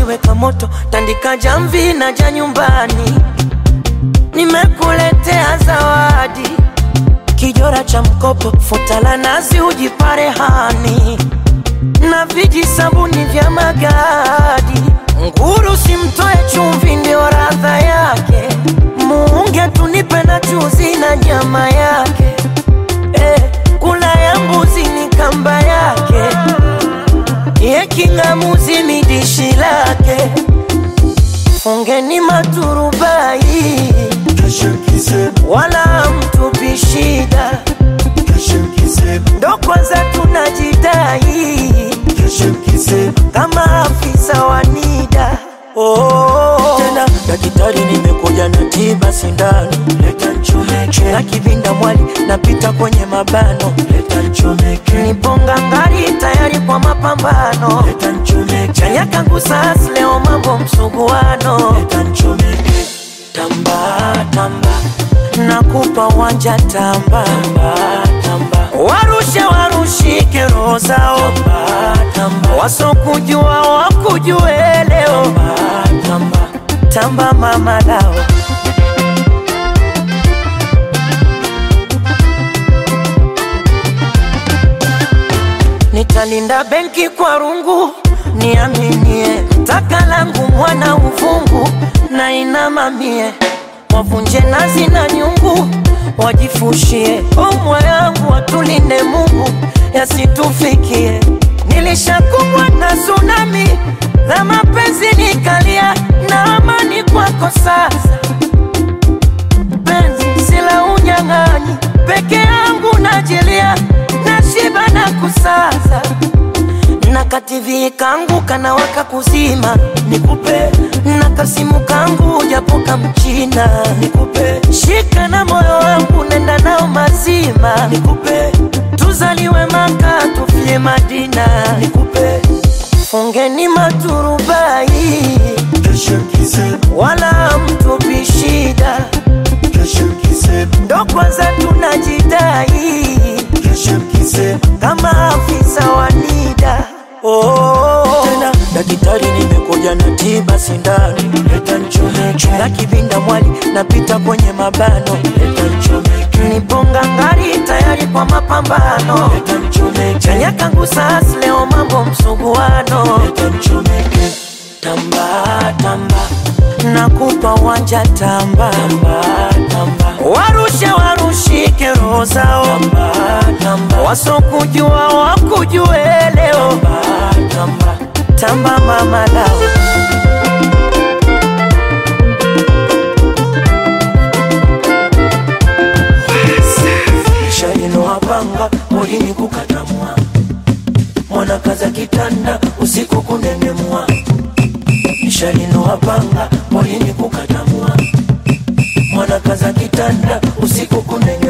weka moto, tandika jamvi na ja nyumbani. Nimekuletea zawadi, kijora cha mkopo, futa la nazi ujipare hani, na viji sabuni vya magadi. Nguru simtoe chumvi, ndio radha yake. Muunge tunipe na chuzi na nyama yake eh, kula ya mbuzi ni kamba yake, ye king'amuzi ni dishi lake. Fungeni maturubai, wala mtupi shida, ndo kwanza tunajidai kama afisa wa NIDA. Oh, tena daktari, nimekuja na tiba sindano, leta nchomeke na kivinda mwali, napita kwenye mabano, leta nchomeke, niponga ngari tayari kwa mapambano, leta nchomeke, chanya kangu sasa leo mambo msuguano, leta nchomeke, tamba tamba, nakupa wanja tamba tamba tamba, warushe warushike roho zao tamba tamba, wasokujua wakujue leo tamba tamba, tamba mama lao nitalinda benki kwa rungu, niaminie taka langu mwana uvungu na inamamie, wavunje nazi na nyungu, wajifushie omwa yangu, watulinde Mungu yasitufikie. Nilishakumbwa na tsunami la mapenzi, nikalia na amani kwako sasa penzi sila unyang'anyi, peke yangu najilia, nashiba na kusaza na kativi kangu kanawaka kuzima, nikupe na kasimu kangu japoka mchina, nikupe shika na moyo wangu nenda nao mazima, nikupe tuzaliwe Maka tufie Madina, nikupe fungeni maturubai, wala mtupi shida ndo kwanza tunajidai kama afisa wa NIDA. Oh, tena daktari, nimekuja na tiba sindano, leta nchomeke na kivinda mwali, napita kwenye mabano, leta nchomeke, niponga ngari tayari kwa mapambano, leta nchomeke, chanya kangu sasa leo mambo msuguano, leta nchomeke, tamba tamba nakupa wanja tamba tamba tamba, warushe warushike roho zao tamba tamba, wasokujua wakujue leo tamba tamba, tamba mama lao shalino wapanga molini kukatamwa mwanakaza kitanda usiku kunengemwa nishalino wapanga molini kukatamwa mwanakaza kitanda usiku kunengemwa